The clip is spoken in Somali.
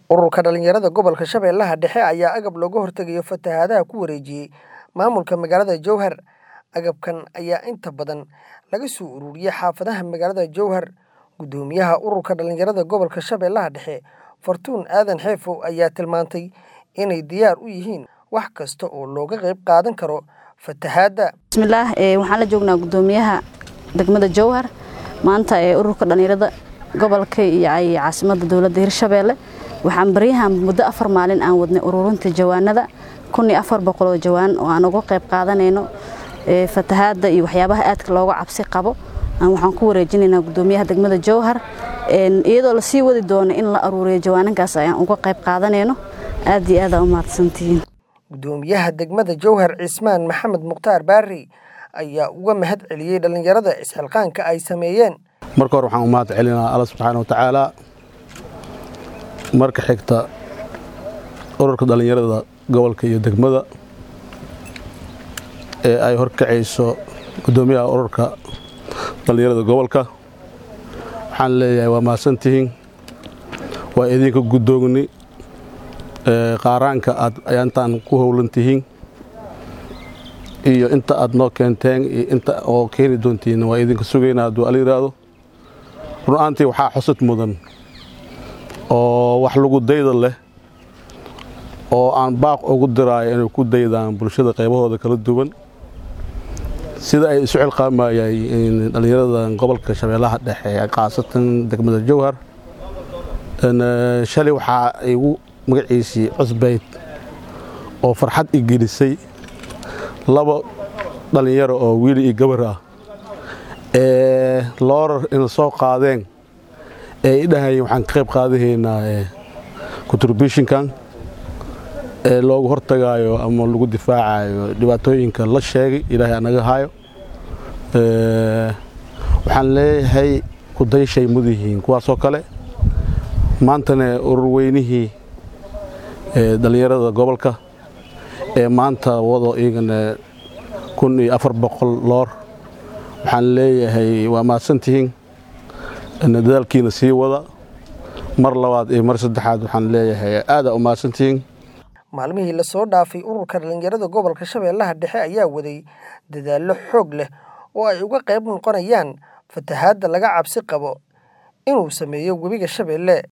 Ururka dhalinyarada gobolka Shabeellaha Dhexe ayaa agab looga hortagayo fatahaadaha ku wareejiyay maamulka magaalada Jowhar. Agabkan ayaa inta badan laga soo ururiyay xaafadaha magaalada Jowhar. Guddoomiyaha Ururka Dhalinyarada Gobolka Shabeellaha Dhexe, Fartuun Aadan Xeefow ayaa tilmaantay inay diyaar u yihiin wax kasta oo looga qayb qaadan karo fatahaadda. bismillaah ee waxaan la joognaa guddoomiyaha degmada Jowhar maanta ee ururka dhalinyarada gobolka iyo ay caasimadda dowladda Hirshabeelle waxaan baryahan muddo afar maalin aan wadnay ururinta jawaanada kun iyo afar boqol oo jawaan oo aan uga qayb qaadanayno ee fatahaadda iyo waxyaabaha aadka looga cabsi qabo aan waxaan ku wareejinaynaa guddoomiyaha degmada Jowhar een iyadoo la sii wadi doono in la aruuriyo jawaanankaas ayaan uga qayb qaadanayno aad iyo aad aa u mahadsantihiin Guddoomiyaha degmada Jowhar Cismaan Maxamed Mukhtaar Baari ayaa uga mahad celiyay dhalinyarada isxilqaanka ay sameeyeen. marka hore waxaan u mahad celinaa alla subxaana watacaala marka xigta ururka dhallinyarada gobolka iyo degmada ee ay horkacayso guddoomiyaha ururka dhallinyarada gobolka waxaan leeyahay waa mahadsantihiin waa idinka guddoogni ee qaaraanka aad ayaantaan ku howlan tihiin iyo inta aad noo keenteen iyo inta oo keeni doontiin waa idinka sugaynaa hadduu ala yidhaahdo run-aantii waxaa xusad mudan oo wax lagu dayda leh oo aan baaq ugu diraayo inay ku daydaan bulshada qaybahooda kala duwan sida ay isu xilqaamayeen dhallinyarada gobolka shabeellaha dhexe khaasatan degmada jowhar shalay waxaa igu magaciisii cusbayd oo farxad i gelisay laba dhallinyaro oo wiili iyo gabar ah ee loorar ina soo qaadeen ee i dhahayeen waxaan ka qayb qaadahaynaa contributionkan ee loogu hortagaayo ama lagu difaacayo dhibaatooyinka la sheegay ilaahay anaga haayo waxaan leeyahay kudayshay mudihiin kuwaasoo kale maantana urur weynihii dhallinyarada gobolka ee maanta wado iyagana kun iyo afar boqol loor waxaan leeyahay waa mahadsantihiin dadaalkiina sii wada mar labaad iyo mar saddexaad waxaan leeyahay aadaa u mahadsantihiin Maalmihii la soo dhaafay ururka dhalinyarada gobolka Shabeellaha Dhexe ayaa waday dadaallo xoog leh oo ay uga qayb noqonayaan fatahaadda laga cabsi qabo inuu sameeyo webiga Shabeelle.